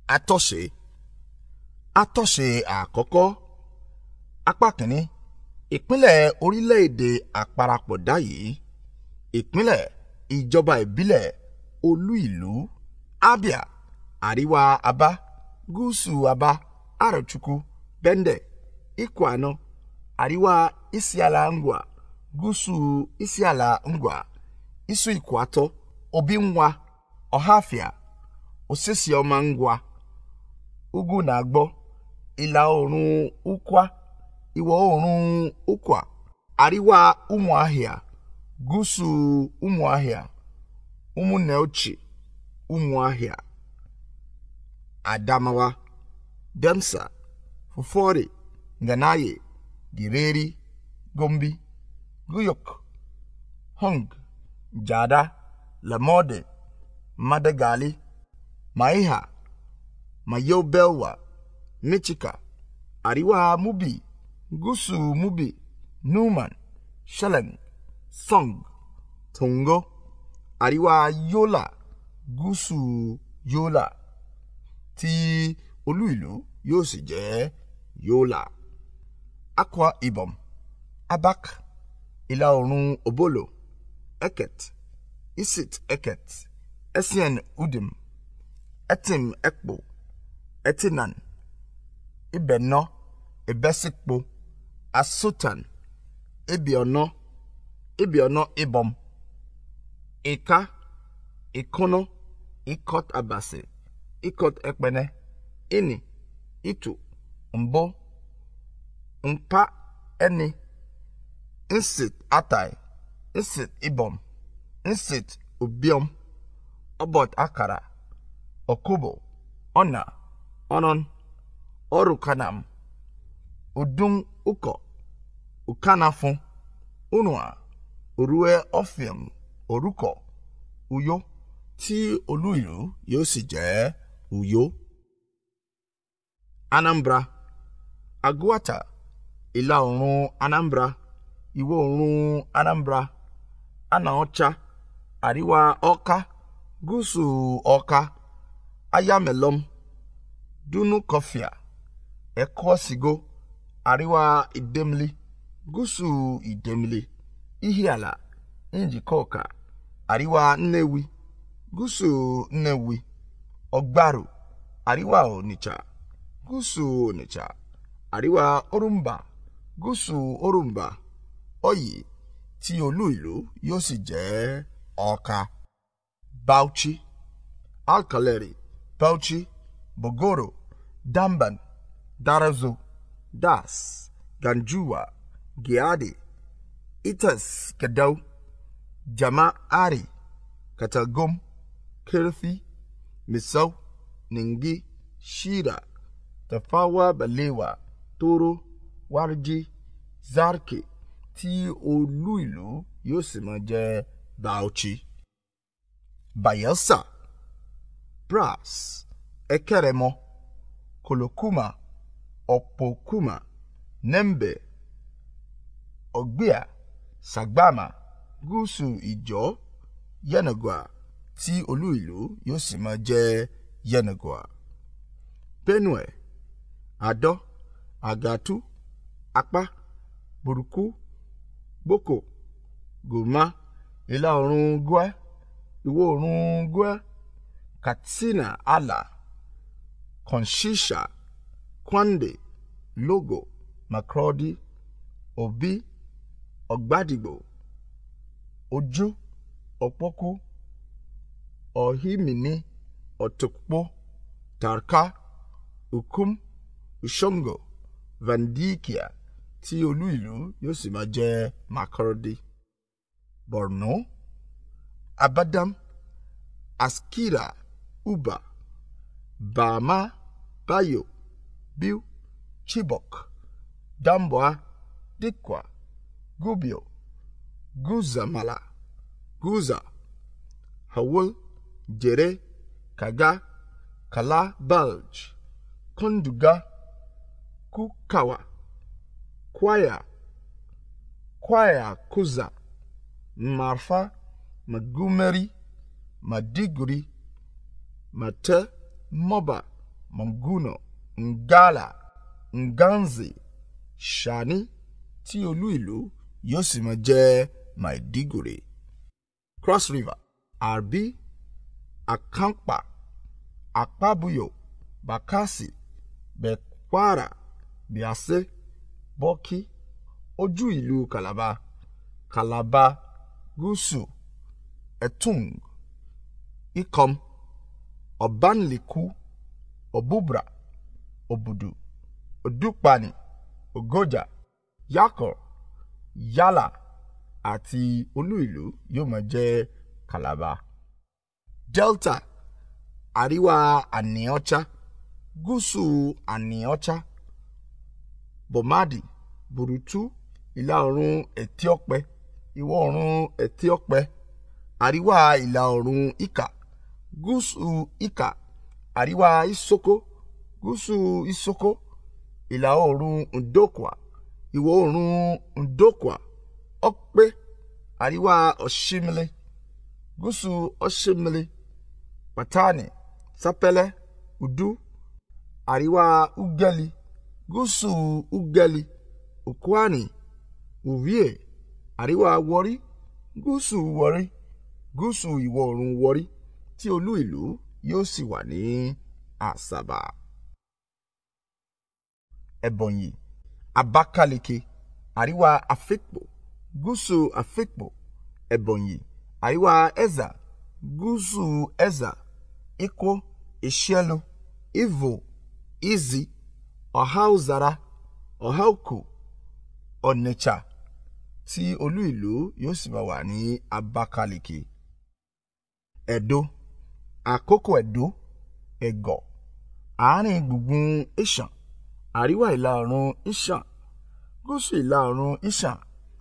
atọ́ṣe atọ́ṣe àkọ́kọ́ apá kìíní ìpínlẹ̀ orílẹ̀-èdè àparapọ̀dá yìí ìpínlẹ̀ ìjọba ìbílẹ̀ olú ìlú abia àríwá aba gúúsù aba arochukwu bende ikwano àríwá isiala ngwa gúúsù isiala ngwa isu ikwato obinwa ọhafia osisiọma ngwa ugwu na-agbọ ìlà oòrùn ukwa ìwọ̀ oòrùn ukwa àríwá ụmụahịa gúúsù ụmụahịa ụmụnne ochie ụmụahịa adamawa demsa fufore nganaye gireri gombi guyok hong jada lamode madagali maiha mayobelwa michika àríwá mubi gúúsù mubi numan sheleng song tongo àríwá yola gúúsù yola tí olú ìlú yóò sì jẹ́ yola akwa ibom abak ìlà oòrùn obolo eket isit eket esien udim etim ekpo etinan ibẹ̀nọ ìbẹ́sípo asutan ibiọ̀nọ ibiọ̀nọ ibọm ìka ìkúnú ikọt abasi ikọt ẹpẹnẹ ìní ìtù mbụ mpa ẹni nsit atai nsit ibọm nsit ubiọm ọbọt akara ọkụbọ ọna ọnọn ọrụ kanam udum ụkọ ukanafụ unua orue ọfịam orúkọ uyo tí olú ìlú yóò sì jẹ́ uyo. anambra aguata ìlà oòrùn anambra ìwọ̀ oòrùn anambra anaọcha àríwá ọka gúúsù ọka ayamelom dunu kọfíà ẹ̀kọ́ sigo àríwá ìdẹ́mìlì gúúsù ìdẹ́mìlì ihiala njikọka àríwá nnewi gúúsù nnewi ọgbàrú àríwá onitsha gúúsù onitsha àríwá orumba gúúsù orumba ọyì tí olú ìlú yóò sì jẹ́ ọ̀ka bauchi alkaleri bauchi bogoro damban darazo das ganjuwa giadi itas gadau jama'ari katagum kirfi misau ningi shira tafawa balewa toro warji zarke tí olú ìlú yóò sì máa jẹ́ bauchi bayelsa brass ekeremo kolokuma ọ̀pọ̀kuma nembe ọ̀gbìà sàgbàmà gúúsù ìjọ yẹnàgọ́à tí olú ìlú yóò sì máa jẹ́ yẹnàgọ́à benue adọ àgàtú apá burúkú gboko gòmá ìlà oòrùn gúẹ́ ìwọ̀ oòrùn gúẹ́ katsina ala konshisha kwande logo makrodi obi ọ̀gbádìgbò ojú ọ̀pọ́kú ọ̀hímìní ọ̀tọ̀kpọ̀ tarka ukum ushongo vandikia tí olú ìlú yóò sì máa jẹ́ makurdi borno abadam askira uba bama bayo biu chibok damboa dikwa gubio guzamala guza hawul jere kaga kala balj konduga kukawa kwaya kwaya kuza marfa magumeri madiguri mate moba Manguno, Ngala, Nganzi, Shani tí olú ìlú yóò sì máa jẹ́ Maiduguri. Cross River, Arbi, Akampa, Akpabuyo, Bakassi, Bekwara, Biase, Bọ́kí, ojú ìlú Calabar, Calabar, Gúúsù, Etung, Ikom, Ọ̀bánlẹ̀kú, Ọ̀búbra, Òbùdù, Òdúpani, Ògójà, Yakọ̀, Yálà àti olú ìlú yóò máa jẹ́ Calabar. Delta, Àríwá Àníọ́chá, Gúúsù Àníọ́chá, Bomadi, Burutu, Ìlà oòrùn Ẹ̀tíọ́pẹ, Ìwọ̀ oòrùn Ẹ̀tíọ́pẹ, Àríwá ìlà oòrùn Ìkà, Gúúsù Ìkà, Àríwá Isoko, Gúúsù Isoko, Ìlà oòrùn Ndokwa, Ìwọ̀ oòrùn Ndokwa, Ọ̀pẹ, Àríwá Ọ̀ṣímìlì, Gúúsù Ọ̀ṣímìlì, Patani, Sapele, Udu, Àríwá Ugeli, Gúúsù Ugeli, Okwani, Uvie, Àríwá Wọrí, Gúúsù Wọrí, Gúúsù ìwọ̀ oòrùn Wọrí tí olú ìlú yóò sì wà ní Àsàbà. Ebonyi, Abakaliki, Àríwá Afikpo, Gúúsù Afikpo, Ebonyi, Àríwá Ezza, Gúúsù Ezza, Ikwo, Ìṣẹ́lu, Ivo, Izi, Ọ̀háùzara, Ọ̀háùkù, Ọ̀nìchà tí olú ìlú yóò sì máa wà ní Abakaliki. Ẹ̀dó, Àkókò Ẹ̀dó, Ẹ̀gọ̀, àárín gbùngbùn Ìṣàn, àríwá ìlà oòrùn Ìṣàn, gúúsù ìlà oòrùn Ìṣàn,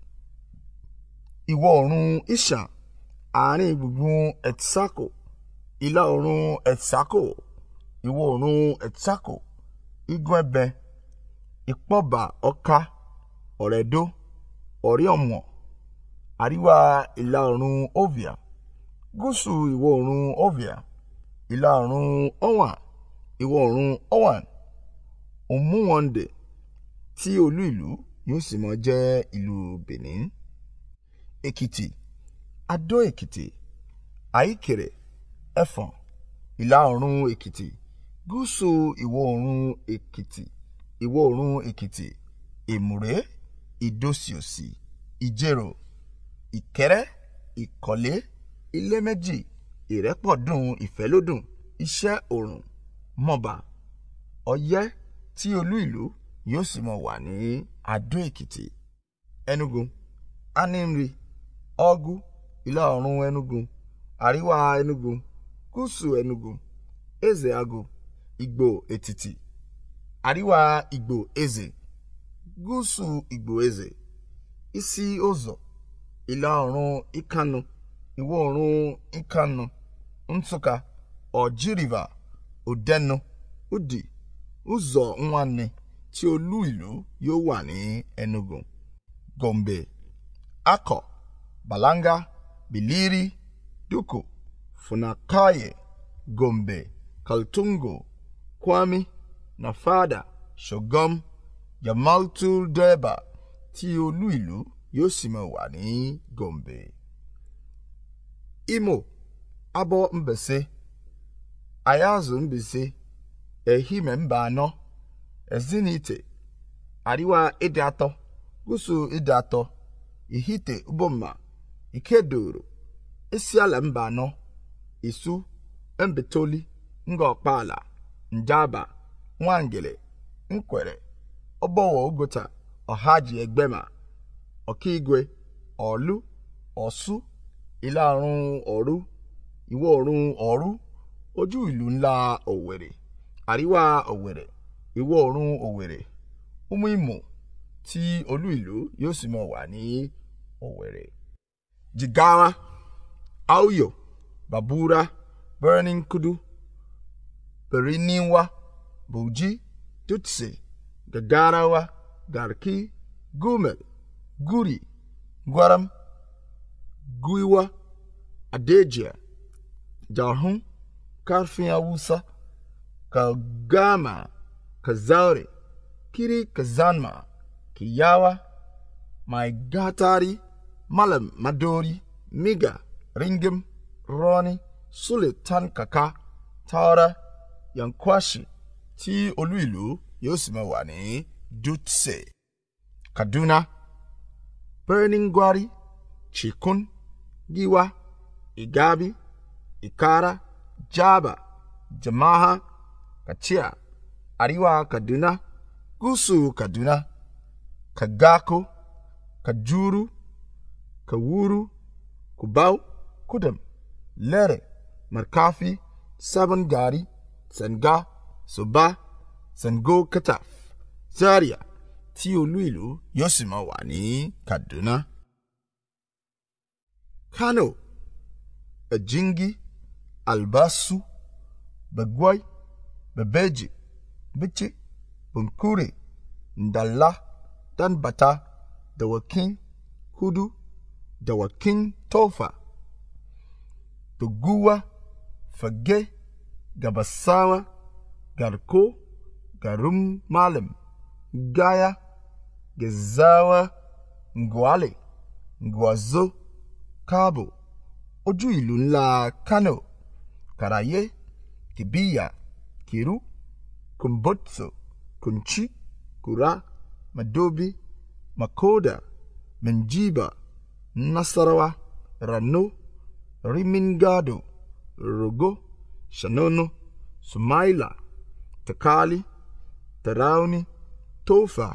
ìwọ̀ oòrùn Ìṣàn, àárín gbùngbùn Ẹ̀tsákò, ìlà oòrùn Ẹ̀tsákò, ìwọ̀ oòrùn Ẹ̀tsákò, Igun Ẹbẹ, Ìpọ́bà Ọ̀ka, Ọ̀rẹ́dó, Ọ̀rẹ́ Ọ̀mọ̀, àríwá ìlà oòrùn Ovia, gúúsù ìwọ̀ oòrùn Ovia, ìlà oòrùn Ọ̀wàn, ìwọ̀ oòrùn Ọ̀wàn, Òmùwọ̀ndè tí olú ìlú yóò sì máa jẹ́ ìlú Benin. Èkìtì, Adó Èkìtì, Àìkèrè, Ẹ̀fọ̀n, ìlà oòrùn Èkìtì, gúúsù ìwọ̀ oòrùn Èkìtì, ìwọ̀ oòrùn Èkìtì, Èmùrè, Ìdòsíòsì, Ìjẹ̀rò, Ìkẹ́rẹ́, Ìkọ̀lé, Iléméjì, Ìrẹ́pọ̀dùn Ìfẹ́lódùn, Iṣẹ́ Òrùn, Mọ̀bà, Ọ̀yẹ́ tí olú ìlú yóò sì máa wà ní Adó Èkìtì. Enugu, Aninri, Ọ̀gù, ìlà oòrùn Enugu, àríwá Enugu, gúúsù Enugu, Ezeagu, Ìgbò Ètìtì, àríwá Ìgbò Eze, gúúsù Ìgbò Eze, Isi Ụzọ, ìlà oòrùn Ìkànnù, ìwọ̀ oòrùn Ìkànnù, Nsụka, Ọ̀jị River, Òdẹnu, Udi, ụzọ nwanne tí olú ìlú yóò wà ní Enugu. Gombe, Akọ, Balanga, Biliri, Duku, Funakaye, Gombe, Kaltungo, Kwami, Nafada, Shogom, Yamaltu Deba tí olú ìlú yóò sì máa wà ní Gombe. Imo, Abọ Mbese, Ayazu Mbese, Ehime mba anọ, Ezinite, Àríwá Ịdị Atọ, Gúúsù Ịdị Atọ, Ihite Ubomma, Ikedoro, Isiala mba anọ, Isu, Mbetoli, Ngọkpaala, Njaba, Nwangele, Nkwere, Ọbọwọ Ogota, Ọhaji Egbema, Ọkigwe, Ọ̀lú, Ọ̀ṣú, ìlà oòrùn Ọ̀rú, ìwọ̀ oòrùn Ọ̀rú, ojú ìlú ńlá Òwèrè, àríwá Òwèrè, ìwọ̀ oòrùn Òwèrè, Umu Imo tí olú ìlú yóò sì máa wà ní Òwèrè. Jigawa, Auyo, Babura, Birnin Kudu, Birninwa, Bauchi, Dutse, Gagarawa, Garki, Gumel, Guri, Gwaram, Guiwa, Adejia, Jarhun, Karfin Awusa, Kagama, Kazaure, Kiri Kazanma, Kiyawa, Mai Gatari, Malam Madori, Miga, Ringim, Roni, Sultan Kaka, Tara, Yankwashi, tí olú ìlú yóò sì máa wà ní Dutse. Kaduna, Birnin Gwari, Chikun, Giwa, Igabi, Ikara, Jaba, Jama'a, Kachiya, Arewa Kaduna, Gúúsù Kaduna, Kagako, Kajuru, Kawuru, Kubau, Kudam, Lere, Markafi, Sabon Gari, Sanga, Soba, Sango Kataf, Zaria, tí olú ìlú yóò sì máa wà ní Kaduna. Kano, Ejingi, Albasu, Bagwai, Bebeji, Bichi, Bunkure, Ndala, Danbata, Dawakin, Kudu, Dawakin Tofa, Doguwa, Fage, Gabasawa, Garko, Garum Malam, Gaya, Gezawa, Ngwale, Ngwazo, Kabo, ojú ìlú ńlá Kano, Karaye, Kibiya, Kiru, Kumbotso, Kunchi, Kura, Madobi, Makoda, Menjiba, Nasarawa, Rano, Rimingado, Rogo, Shanono, Sumaila, Takali, Tarauni, Tofa,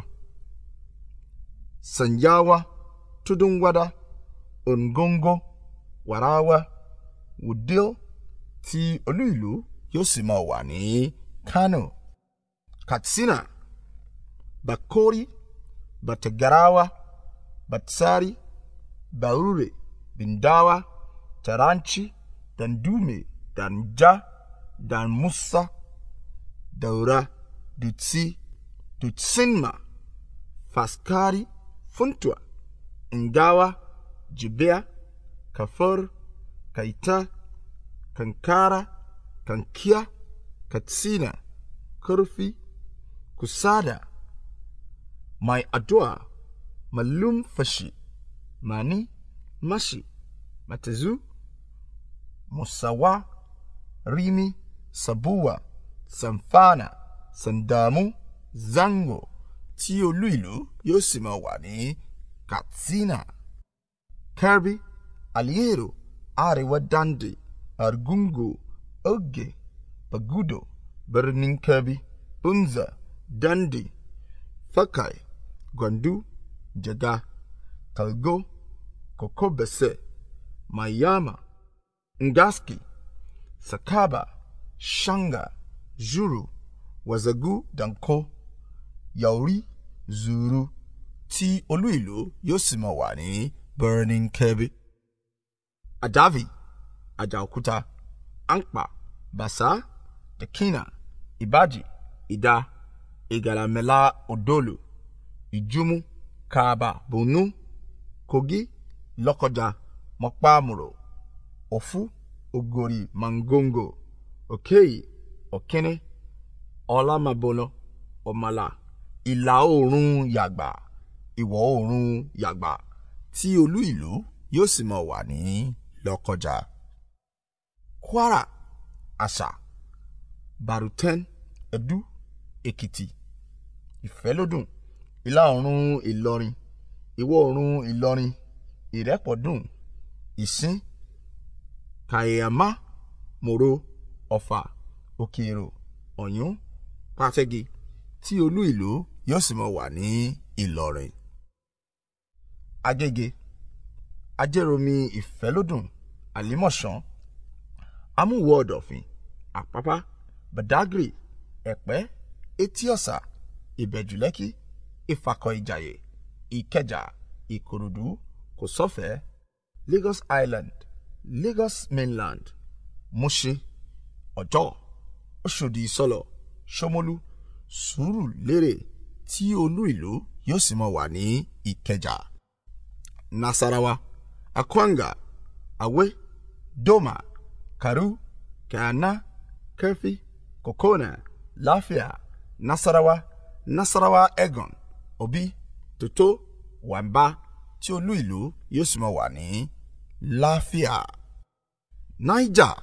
Sanyawa, Tudun Wada, Ongongo, Warawa, Wudil, tí olú ìlú yóò sì máa wà ní Kano, Katsina, Bakori, Batagarawa, Batsari, Baure, Bindawa, Taranci, Dandume, Danja, Dan Musa, Daura, Dutsi, Dutsinma, Faskari, Funtua, Ingawa, Jibea, Kafur, Kaita, Kankara, Kankia, Katsina, Kurfi, Kusada, Mai Adwa, Malum Fashi, Mani, Mashi, Matazu, Musawa, Rimi, Sabuwa, Sanfana, Sandamu, Zango, tí olú ìlú yóò sì máa wà ní Katsina. Kirby, Aliero, Arewa Dande, Argungu, Oge, Bagudo, Birnin Kirby, Bunza, Dande, Fakai, Gwandu, Jaga, Kalgo, Kokobese, Mayama, Ngaski, Sakaba, Shanga, Juru, Wazagu, Danko, Yauri, Zuru, tí olú ìlú yóò sì máa wà ní Birnin Kirby. Adavi, Ajaokuta, Ankpa, Basa, Tekina, Ibaji, Ida, Igalamela Odolu, Ijumu, Kaaba, Bunu, Kogi, Lokoja, Mokpamuro, Ofu, Ogori, Mangongo, Okeyi, Okene, Ọlámabolo, Ọmọlá, ìlà oòrùn Yàgbà, ìwọ̀ oòrùn Yàgbà, tí olú ìlú yóò sì máa wà ní Lọ́kọjà. Kwara, Àṣà, Baruten, Ẹdú, Èkìtì, Ìfẹ́lódùn, ìlà oòrùn Ìlọrin, ìwọ̀ oòrùn Ìlọrin, Ìrẹ́pọ̀dùn, Ìsín, Kàyàmá, Mòro, Ọ̀fà, Òkèèrò, Ọ̀yún, Pàtẹ́gì, tí olú ìlú yóò sì máa wà ní Ìlọrin. Agége, Ajẹ́ròmí Ìfẹ́lódùn, Àlímọ̀ṣán, Amúwò Ọ̀dọ̀fin, Àpápá, Badagry, Ẹ̀pẹ́, Etíọ̀sà, Ìbẹ̀jùlẹ́kì, Ìfakọ̀ Ìjàyè, Ìkẹjà, Ìkòròdú, Kòsọ́fẹ̀, Lagos Island, Lagos Mainland, Mushin, Ọ̀jọ́, Òṣòdì Ìsọlọ̀, Ṣómólú, Sùúrùlérè tí olú ìlú yóò sì máa wà ní Ìkẹjà. Nasarawa, Akwanga, Awe, Doma, Karu, Kana, Kefi, kokona láfíà nasarawa nasarawa egon obi toto wamba tí olú ìlú yóò sì máa wà ní láfíà niger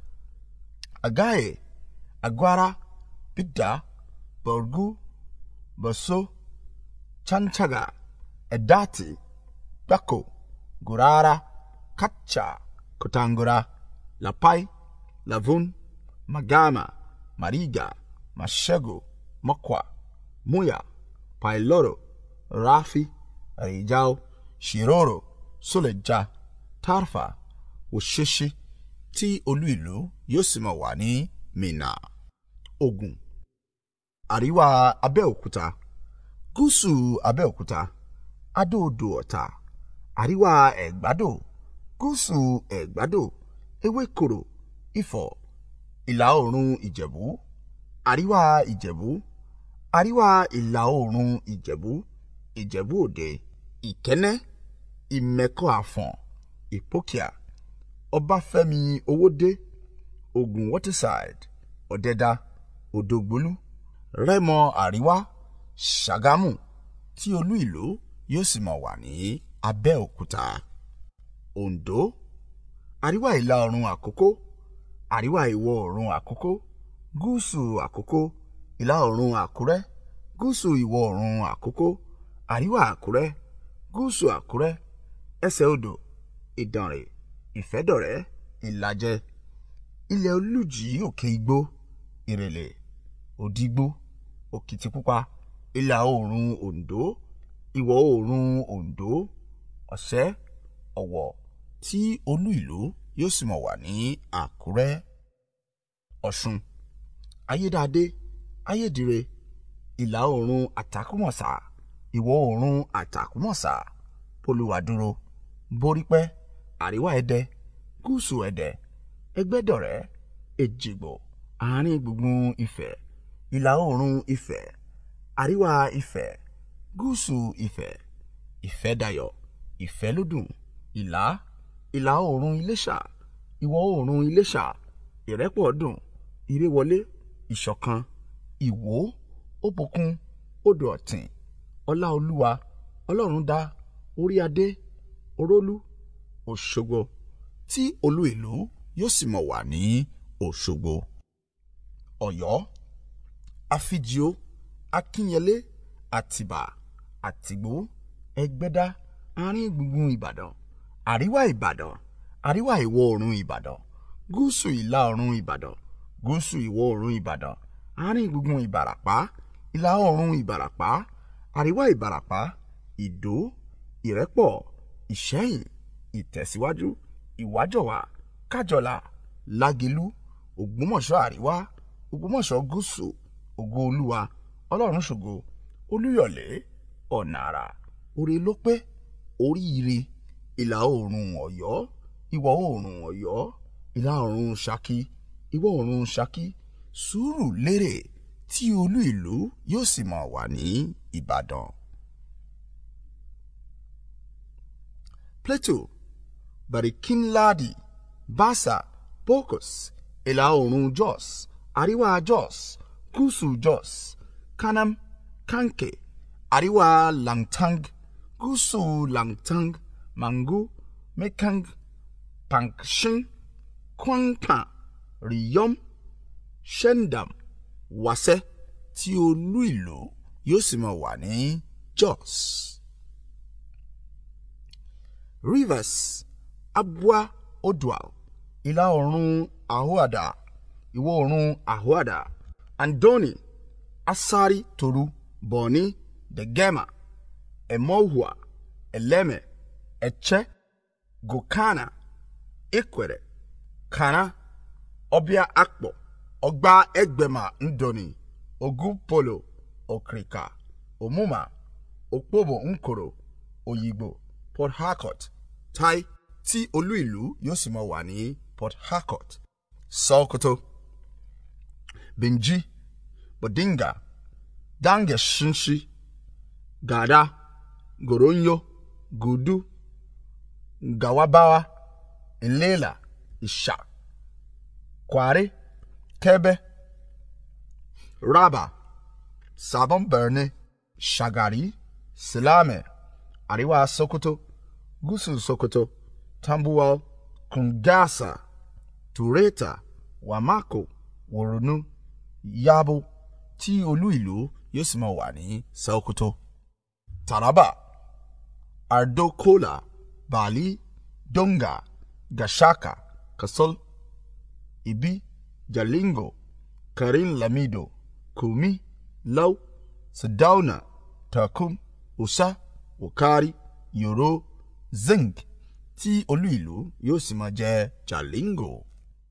agaye agwara bidda borgu boso chanchaga edati gbako gurara kacha kotangura lapai lavun magama mariga mashego mokwa muya pailoro rafi rijao shiroro suleja tarfa òṣèṣe tí olú ìlú yóò sì máa wà ní minna ogun àríwá abẹ́òkúta gúúsù abẹ́òkúta adóodò ọ̀tà àríwá ẹ̀gbádò gúúsù ẹ̀gbádò ewékòró ifọ̀ ìlà oòrùn ìjẹ̀bú àríwá ìjẹ̀bú àríwá ìlà oòrùn ìjẹ̀bú ìjẹ̀bú òde ìkẹ́nẹ́ ìmẹ̀kọ àfọ̀n ìpókíà ọbáfẹ́mi owódé ogun waterside ọ̀dẹ́dá òdògbólú rẹ́mọ àríwá ṣàgámù tí olú ìlú yóò sì máa wà ní abẹ́òkúta oǹdó àríwá ìlà oòrùn àkókó àríwá ìwọ̀ oòrùn àkókó gúúsù àkókó ìlà oòrùn àkúrẹ́ gúúsù ìwọ̀ oòrùn àkókó àríwá àkúrẹ́ gúúsù àkúrẹ́ ẹsẹ̀ odò ìdànrè ìfẹ́dọ̀rẹ́ ìlàjẹ ilẹ̀ olùjì òkè igbó ìrẹ̀lẹ̀ òdìgbò òkìtìpupa ìlà oòrùn oǹdó ìwọ̀ oòrùn oǹdó ọ̀sẹ́ ọ̀wọ̀ tí olú ìlú yóò sì máa wà ní àkúrẹ́ ọ̀ṣun ayédáadé ayédire ìlà oòrùn àtàkùmọ̀sà ìwọ̀ oòrùn àtàkùmọ̀sà polúwadúró borípẹ́ àríwá ẹdẹ gúúsù ẹdẹ ẹgbẹ́dọ̀rẹ́ èjìgbò àárín gbùngbùn ifẹ̀ ìlà oòrùn ifẹ̀ àríwá ifẹ̀ gúúsù ifẹ̀ ìfẹ́dayọ̀ ìfẹ́lódùn ìlà ìlà oòrùn iléṣà ìwọ̀ oòrùn iléṣà ìrẹ́pọ̀dùn ìrẹ́wọlé ìṣọ̀kan ìwó òbòkun odò ọ̀tìn ọláolúwa ọlọ́rundá oríadé orólú òṣogbo tí olú ìlú yóò sì mọ̀ wà ní òṣogbo ọ̀yọ́ àfijìó akínyẹlé àtìbà àtìgbò ẹgbẹ́dá àárín gbùngbùn ìbàdàn àríwá ìbàdàn àríwá ìwọ̀ oòrùn ìbàdàn gúúsù ìlà oòrùn ìbàdàn gúúsù ìwọ̀ oòrùn ìbàdàn àárín gbùngbùn ìbàràpá ìlà oòrùn ìbàràpá àríwá ìbàràpá ìdó ìrẹ́pọ̀ ìṣẹ́yìn ìtẹ̀síwájú ìwájọwà kájọlà lágelú ògbómọ̀ṣọ́ àríwá ògbómọ̀ṣọ́ gúúsù ògo olúwa ọlọ́run ṣògo olúyọ̀lé ọ̀nà àrà oore ló pé oríire ìlà oòrùn ọ̀yọ́ ìwọ̀ oòrùn ọ̀yọ́ ìlà oòrùn ṣakí ìwọ̀ oòrùn ṣakí sùúrù lérè tí olú ìlú yóò sì máa wà ní ìbàdàn. plateau barikinladi basa bokos ìlà oòrùn jos àríwá jos gúúsù jos kanam kanke àríwá langtang gúúsù langtang mangu mekang pankshin kwangpan riyom shendam wàsẹ́ tí olú ìlú yóò sì máa wà ní jos. rivers abua odual ìlà oòrùn ahoada ìwọ̀ oòrùn ahoada andoni asari toru bọ̀ọ̀ni degema emohua eleme eche gokana ikwere kana ọbịa akpọ ọgba egbema ndoni ogupolo okrika omuma okpobo nkoro oyigbo port harcourt tai tí olú ìlú yóò sì máa wà ní port harcourt sokoto benji bodinga dange shinshi gada goronyo gudu gawabawa ilela isha kware kebe Raba, Sabon Birni, Shagari, Silame, Àríwá Sokoto, Gúúsù Sokoto, Tambuwal, Kungasa, Tureta, Wamako, Woronu, Yabo, tí olú ìlú yóò sì máa wà ní Sokoto. Taraba, Ardokola, Bali, Donga, Gashaka, Kasol, Ibi, Jalingo, Karin Lamido, Kumi, Lau, Sadauna, Takum, Usa, Wokari, Yoro, Zing, tí olú ìlú yóò sì máa jẹ́ Jalingo.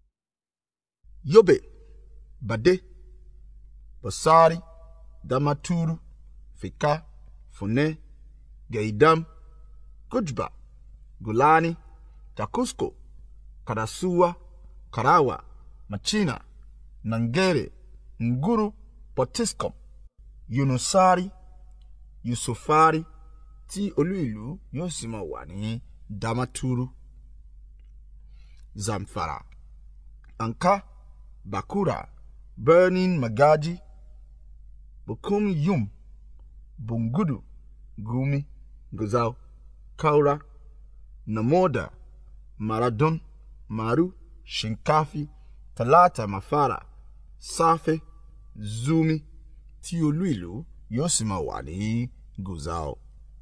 Yobe, Bade, Basari, Damaturu, Fika, Fune, Gaidam, Gujba, Gulani, Takusko, Karasuwa, Karawa, Machina, Nangere, Nguru, Potiskum, Yunusari, Yusufari, tí olú ìlú yóò sì máa wà ní Damaturu, Zamfara, Anka, Bakura, Burning Magaji, Bukum Yum, Bungudu, Gumi, Guzau, Kaura, Namoda, Maradon, Maru, Shinkafi, Talata Mafara, Safe, Zumi, tí olú ìlú yóò sì máa wà ní Guzau.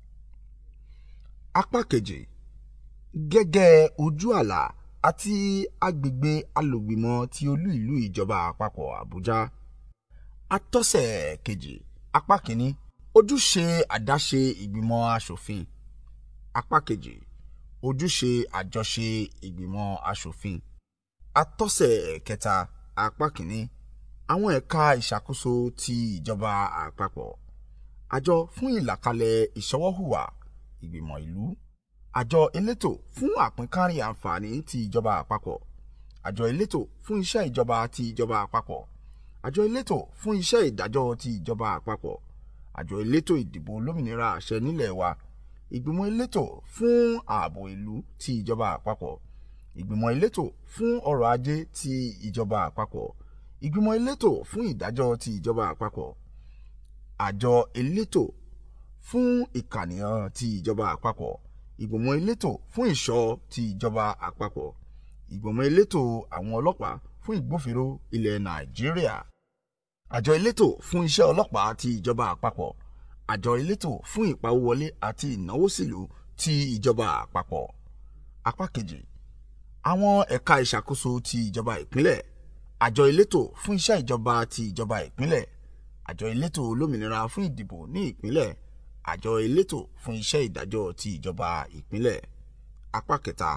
Apá kejì gẹ́gẹ́ ojú àlà àti agbègbè alògbìmọ̀ ti olú ìlú ìjọba àpapọ̀ Àbújá. Atọ́sẹ̀ kejì apá kìíní ojúṣe àdáṣe ìgbìmọ̀ aṣòfin. Apá kejì ojúṣe àjọṣe ìgbìmọ̀ aṣòfin. Atọ́sẹ̀ kẹta apá kìíní àwọn ẹ̀ka ìṣàkóso ti ìjọba àpapọ̀. Àjọ fún ìlàkalẹ̀ ìṣọwọ́hùwà ìgbìmọ̀ ìlú. Àjọ elétò fún àpínkárí àǹfààní ti ìjọba àpapọ̀. Àjọ elétò fún iṣẹ́ ìjọba ti ìjọba àpapọ̀. Àjọ elétò fún iṣẹ́ ìdájọ́ ti ìjọba àpapọ̀. Àjọ elétò ìdìbò olómìnira àṣẹ nílẹ̀ wa. Ìgbìmọ̀ elétò fún ààbò ìlú ti ìjọba àpapọ̀. Ìgbìmọ̀ elétò fún ọrọ̀ ajé ti ìjọba àpapọ̀. Ìgbìmọ̀ elétò fún ìdájọ́ ti ìjọba àpapọ̀. Àjọ elétò fún ìkànìyàn ti ìjọba àpapọ̀. Ìgbìmọ̀ elétò fún ìṣọ́ ti ìjọba àpapọ̀. Ìgbìmọ̀ elétò àwọn ọlọ́pàá fún ìgbófinró ilẹ̀ Nàìjíríà. Àjọ elétò fún iṣẹ́ ọlọ́pàá ti ìjọba àpapọ̀. Àjọ elétò fún ìpawówọlé àti ìnáwó sílùú ti ìjọba àpapọ̀. Apá kejì àwọn ẹ̀ka ìṣàkóso ti ìjọba ìpínlẹ̀. Àjọ elétò fún iṣẹ́ ìjọba ti ìjọba ìpínlẹ̀. Àjọ elétò olómìnira fún ìdìbò ní ìpínlẹ̀. Àjọ elétò fún iṣẹ́ ìdájọ́ ti ìjọba ìpínlẹ̀. Apá kẹta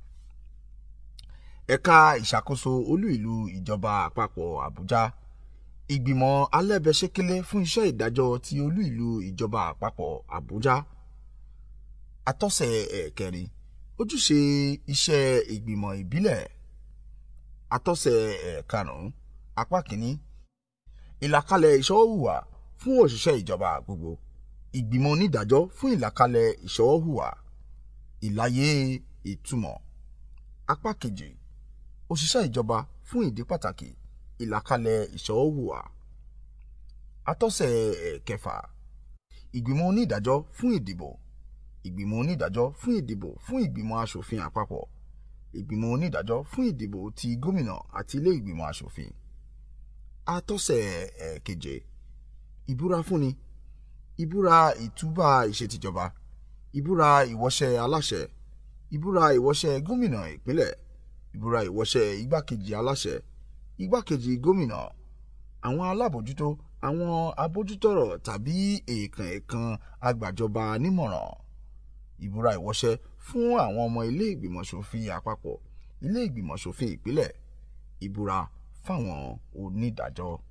ẹ̀ka ìṣàkóso olú ìlú ìjọba àpapọ̀ Àbújá. Ìgbìmọ̀ alẹ́bẹ̀ṣẹ́kẹ́lé fún iṣẹ́ ìdájọ́ ti olú ìlú ìjọba àpapọ̀ Àbújá. Atọ́sẹ̀ ẹ̀kẹrin ojúṣe iṣẹ́ ìgbìmọ̀ ìbílẹ̀. Atọ́sẹ̀ ẹ̀karùn-ún apá kìíní ìlàkalẹ̀ ìṣọwọ́hùwà fún òṣìṣẹ́ ìjọba gbogbo. Ìgbìmọ̀ onídàájọ́ fún ìlàkalẹ̀ ìṣọwọ́hùwà. Ìlàyé ìtumọ̀. Apá kejì òṣìṣẹ́ ìjọba fún ìdí pàtàkì ìlàkalẹ̀ ìṣọwọ́hùwà. Atọ́sẹ̀ ẹ̀kẹfà ìgbìmọ̀ onídàájọ́ fún ìdìbò. Ìgbìmọ̀ onídàájọ́ fún ìdìbò fún ìgbìmọ̀ aṣòfin àpapọ̀. Ìgbìmọ̀ onídàájọ́ fún ìdìbò ti gómìnà àti ilé ìgbìmọ̀ aṣòfin. Atọ́sẹ̀ ẹ̀keje ìbúra fúnni. Ìbúra ìtúbà ìṣètìjọba. Ìbúra ìwọṣẹ́ aláṣẹ. Ìbúra ìwọṣẹ́ gómìnà ìpínlẹ̀. Ìbúra ìwọṣẹ́ igbákejì aláṣẹ. Igbákejì gómìnà. Àwọn alábòjútó àwọn abójútọ̀rọ̀ tàbí èèkàn èèkàn agbàjọba nímọ̀ràn. Ìbúra ìwọṣẹ́ fún àwọn ọmọ ilé ìgbìmọ̀ ṣòfin àpapọ̀, ilé ìgbìmọ̀ ṣòfin ìpínlẹ̀. Ìbúra fáwọn onídàájọ́.